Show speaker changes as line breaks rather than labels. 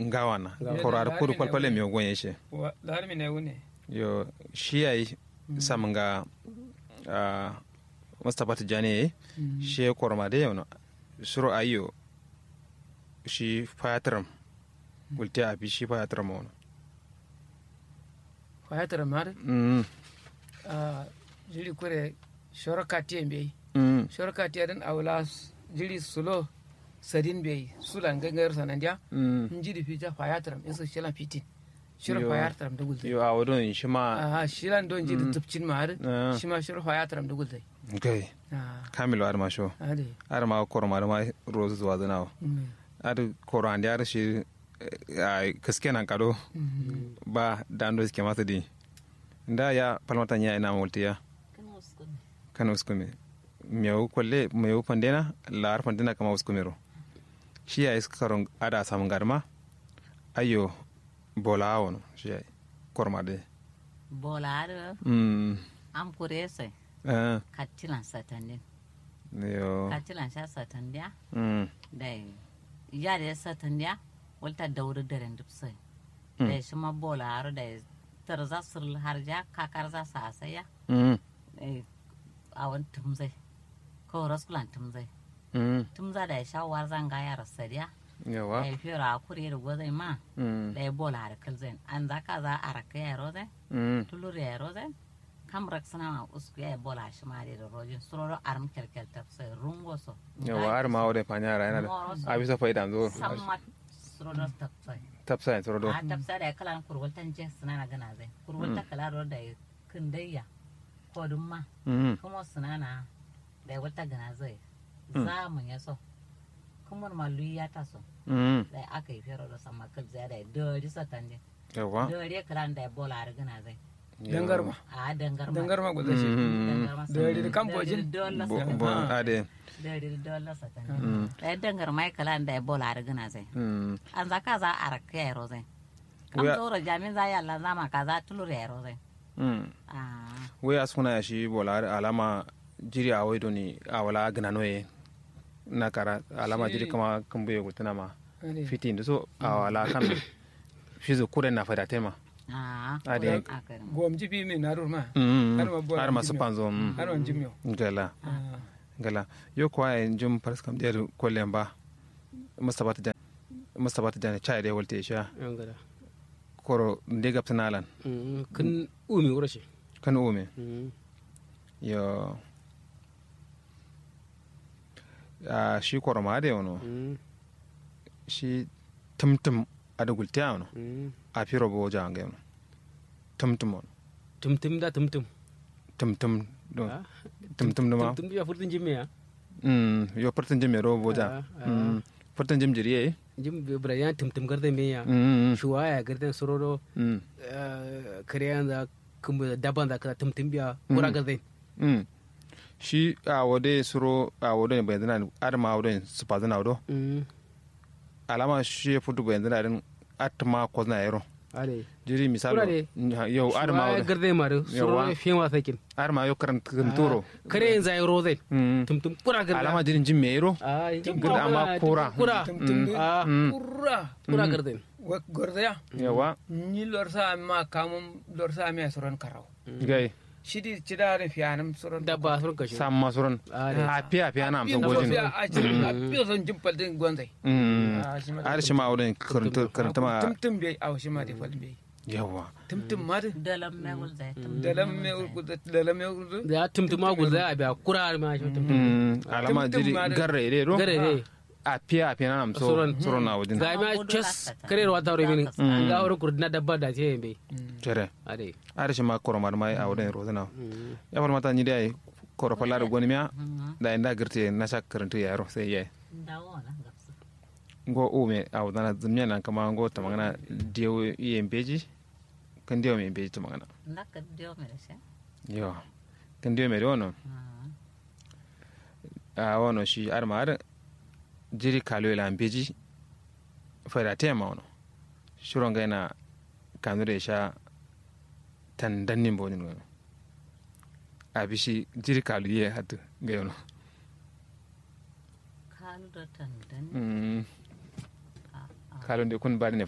ngawa na
Ngawa.
koro ar
Lari
kudu
ne
kwalkwale
wune.
mi gonye she
Wa- lahar mi ne wune
yo shi yayi samanga a mustapha tijani shi korma de yono suro ayo shi fayatram gulte abi shi fayatram wono
fayatar mar
mm
a jiri kure shoraka tiyan bai
mm
shoraka tiyan awla s- jiri sulo sadin bai sulan gangar sanandiya
mm
in jiri fita fayatar in su shilan fitin shirin
Yo.
fayatar da gulzai
yo awodon shi ma
aha shilan don jiri tupcin ma har
Ah.
shi ma shirin fayatar da gulzai
gai
ah
kamilo ar ma sho
ade
ar ma korma ar ma rozu zuwa zanawa
Mm.
ar koro andi ar shi a kaske nan kado
Mm.
ba dando suke masa di nda ya palmata nya ina multiya kana uskume meu kolle meu pandena lar pandena kama uskumero shi ya iskaron ada samun garma ayo bola wono shi ya korma de
bolaare
mm
am kurese
eh
kattilan satandin
yo
kattilan sha satandiya
mm
da yare satandiya walta dauri daren dupsai
Mm.
da shi ma bolaare da tarza sul harja kakar za sa saya
mm
a wani tumzai ko raskulan tumzai
mm
tumza da ya sha war zanga ya rasariya da
yawa
ya fiye a kure da gwazai ma
mm
da ya bolaare kalzai an za ka za a raka ya rozai
mm
tulur ya rozai kam rak sana ma usku ya bola shi ma da rojin suroro arm kelkel tafsai rungo so
yawa ar ma wode panyara ina da abisa faida zo
samma suroro tafsai
tapsa en sorodo
a tafsa da kalan kurwaltan je suna na gana zai kurwalta kala ro da kindayya ko dun ma
mm
kuma suna na da wata gana zai za mu ya so kuma ma luya ta so
mm
da aka yi fero da sama kal zai da dori satan ne
yawa
dori kalan da bola har gana zai
dangar ma
a dangar ma
dangar ma gulzai shi
dangar ma
Dori da kambojin?
dole
bo
satan
bo ade
dori dole satan da dangar mai kalan da bola har gana zai
mm
an za ka za a raka yaro zai kam
Wuya-
zoro jamin za ya Allah zama ka za tulur yaro zai
mm
ah
we asuna ya shi bola alama jiri a waido ni a wala gina noye na kara alama
Shi-
jiri kama kan buye gutuna ma
ade
fiti da so a wala kan shi zo kure na fada tema
ah
Ade.
akarin
gom jibi mai narur ma
Mm,
Har ma bola
har masu
jimyo.
panzo mm.
har wani jimyo
gala
Ah.
gala yo kwa en jum pars kam der kollen ba mustapha ta mustapha ta chai de wolte sha
yan gada
koro de gaptanalan
Mm, kun umi wura shi
kan ume
Mm,
yo a shi koro ma de wono
mm,
shi tumtum ada gulte wono
mm.
a firo bo jange wono tumtum wono
tumtum da tumtum
tumtum do
Ah,
tumtum do ma
tumtum ya furtin jimme ya
mm yo pertan jim ro bo ja
Ah, ah.
mm pertan jim jiri eh
jim bra ya tumtum garde me ya
mm
shuwa ya garde sororo
mm
kariyan da kuma daban da ka tumtum biya kura garde
Mm. shi a wode suro a wode ne bayan zana adama wode su pa zana wado
Mm,
alama shi ya fudu bayan zana din atma ko zana yaro
ale
jiri misalo
Kurare.
yau adama
shuwa ya
wode
garde mare sororo
Yawa.
fiye wa sakin
adama yau karan kanturo
kariyan zai roze
Mm.
tumtum kura garde
alama jirin jin me yaro
ah
Garde amma kura.
kura
tumtum de
ah
Mm.
kurra
kura garde
wa gordaya
yawa
ni lor sa ma kamum lor sa mi soron karaw
gai
shidi cidare fiyanam soron
dabba sun kashe
sam masuran
Ah,
a fiya fiya na amsan
Biyo
gojin
fiya a cikin a biyo son jimpal din gwanzai
Mm.
Ah, shi ma-
ar shi ma wode karanta karanta ma
tumtum bai a shi ma da fal bai
yawa
tumtum ma da
dalam megul zai tum
dalam me urgudu dalam me urgudu
da tumtuma gulza a biya kura ma shi tumtum
Mm. alama
Tum-tum
jiri
ma da-
garre ide ro
gare ne
a fiya fiya na amso
Suran.
suron na wajin
ga ma chess kare ruwa ta min ga wuri kurdina dabba da ce be
cere
ade
ar shi ma koro mar mai a wode rozana ya far mata ni dai koro fallar goni miya da inda girte na sha karanta yaro sai yayi
dawo na gapsa
ngo ume a wadana zumya nan kama ngo ta magana diyo iye mbeji kan diyo me mbeji ta magana
ndaka dio mere se
yo kan diyo me wono a wono shi ar ma ar jiri kalo ila mbeji fara tema wono shuro ngaina kanure sha tan dannin bonin wono abishi jiri kalo ye hatu ga yono
kalu do tan dan
mm kalo de kun bari ne